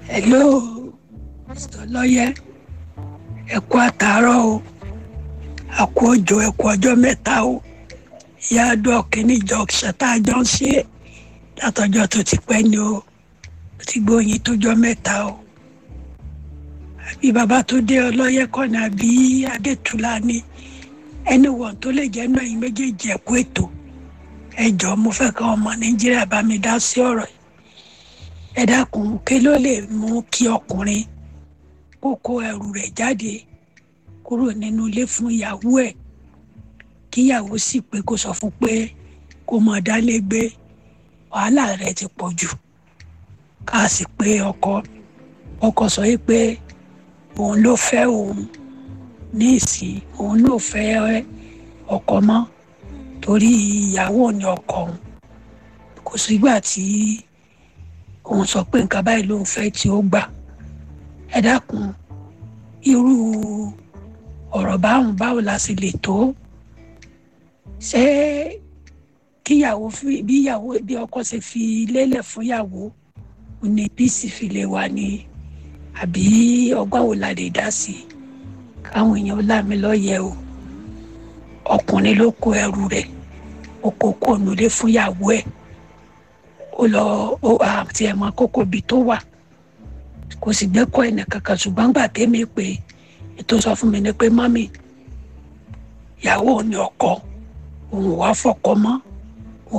hello mr lọ́yẹ́ ẹ kú àtàárọ̀ o a kú òjò ẹ kú ọjọ́ mẹ́ta o ìyá àdúrà kìíní jọ ṣẹta jọ ń ṣe látọjọ́ tó ti pẹ́ ni o ó ti gbóyin tójọ́ mẹ́ta o àbí bàbá tó dé ọlọ́yẹ́ kọ́ni àbí adétúlá ni ẹni wọ̀n tó lè jẹ́ náà yín méjèèjì ẹ̀kú ètò ẹ jọ̀ọ́ mo fẹ́ kọ́ ọmọ nàìjíríà bá mi dá sí ọ̀rọ̀ yìí ẹ dákun kí ló lè mú kí ọkùnrin kó kó ẹrù rẹ̀ jáde kúrò nínú ilé fún ìyàwó ẹ̀ kíyàwó sì pé kó sọ fún pé kó mọ dálé gbé wàhálà rẹ̀ ti pọ̀ jù ká sì pé ọkọ ọkọ sọ yìí pé òun ló fẹ́ òun ní ìsìn òun ló fẹ́ ọkọ mọ́ torí ìyàwó ni ọkọ òun kò sígbà tí òun sọ pé nǹkan báyìí ló ń fẹ́ tí ó gbà ẹ dákun irú ọ̀rọ̀ báwọn báwo la sì lè tó ṣé kíyàwó fi bí ìyàwó bí ọkọ ṣe fi lélẹ̀ fún ìyàwó ní bíìsì fi lè wà ní àbí ọgbà wo la lè dá sí i káwọn èèyàn láàmì lọ́yẹ̀ o ọkùnrin ló kó ẹrù rẹ̀ ó kó kó nulẹ̀ fún ìyàwó ẹ̀ ó lọ ó àti ẹ̀mọ́ kókó ibi tó wà kò sì gbẹ́kọ̀ ẹ̀nà kankan ṣùgbọ́n gbà tẹ́mi pé ètò sọ fún mi ni pé mọ́mì ìyàwó ni ọkọ òun wá fọkọ mọ́